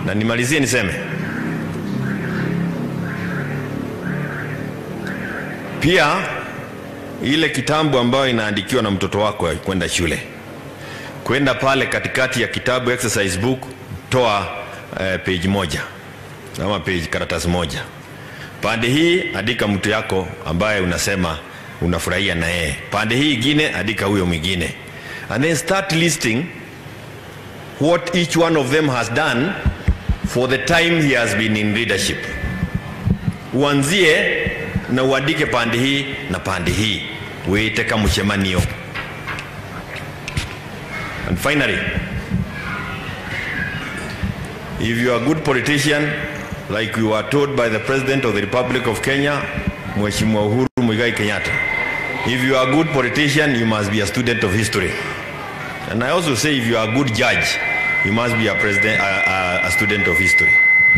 na nimalizie niseme pia ile kitambo ambayo inaandikiwa na mtoto wako ya kwenda shule kwenda pale katikati ya kitabu exercise book toa eh, page moja ama page karatasi moja pande hii andika mtu yako ambaye unasema unafurahia na yeye pande hii ingine andika huyo mwingine and then start listing what each one of them has done for the time he has been in leadership uanzie na uandike pande hii na pande hii wite kamucemanio and finally if you are a good politician like you were told by the president of the republic of kenya mheshimiwa uhuru muigai kenyatta if you are a good politician you must be a student of history and i also say if you are a good judge you must be a, president, a, a, a student of history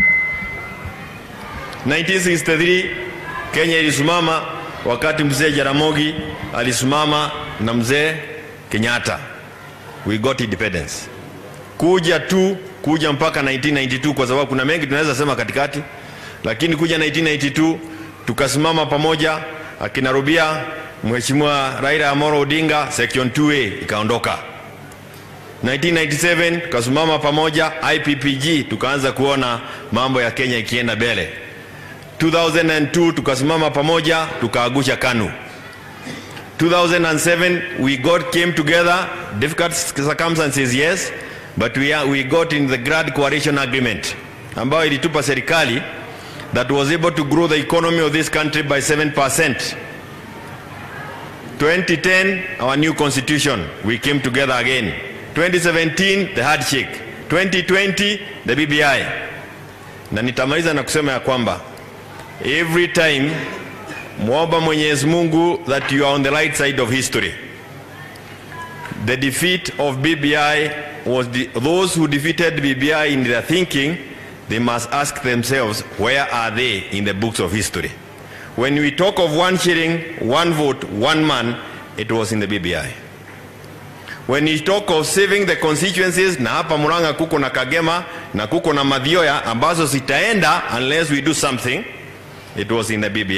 1963 kenya ilisimama wakati mzee jaramogi alisimama na mzee kenyatta we got independence kuja tu kuja mpaka 1992 kwa sababu kuna mengi tunaweza sema katikati lakini kuja 1992 tukasimama pamoja akina rubia mheshimiwa raila amoro odinga section 2a ikaondoka 1997 tukasimama pamoja ippg tukaanza kuona mambo ya kenya ikienda mbele 2002 tukasimama pamoja tukaagusha kanu 2007 we got came together difficult circumstances yes but we, are, we got in the grand coalition agreement ambayo ilitupa serikali that was able to grow the economy of this country by 7% 2010 our new constitution we came together again 2017 the handshake 2020 the bbi na nitamaliza na kusema ya kwamba every time mwomba mwenyezi mungu that you are on the right side of history the defeat of bbi was the, those who defeated bbi in their thinking they must ask themselves where are they in the books of history when we talk of one shilling one vote one man it was in the bbi when you talk of saving the constituencies na hapa muranga kuko na kagema na kuko na madhioya ambazo zitaenda unless we do something it was in the bbi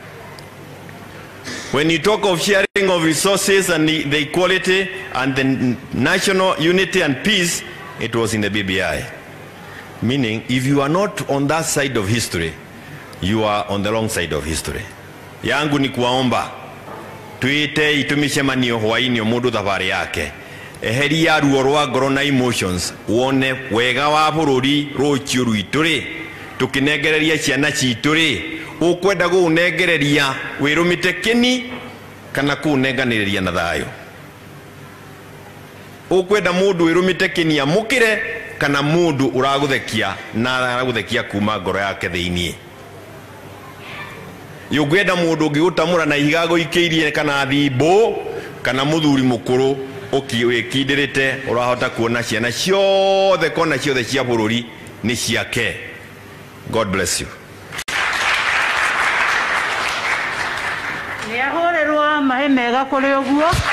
when you talk of sharing of resources and the, the equality and the national unity and peace it was in the bbi meaning if you are not on that side of history you are on the wrong side of history yangu ni kuwaomba twite itumicemanio hwaini o mundu thabarĩ yake eheria ruo rwa ngoro na emotions wone wega wa bũrũri rũciũ rwitũ rĩ tũkĩnengereria ciana citũ rĩ ũkwenda gũũnengereria wĩrũmĩte kĩni kana kũũnenganĩrĩria na thayũ ũkwenda mũndũ wĩrũmĩte kĩni amũkĩre kana mũndũ ũragũthekia na aragũthekia kuma ngoro yake thĩiniĩ ũngĩenda mũndũ ũngĩgũtamũra na ihiga gũikĩirie kana thimbũ kana mũthuri mũkũrũ wĩkindĩrĩte ũrahota kuona ciana ciothe kona ciothe cia bũrũri nĩ ciake god bless you nä ahå rä rwo mahä mega kå rä å guo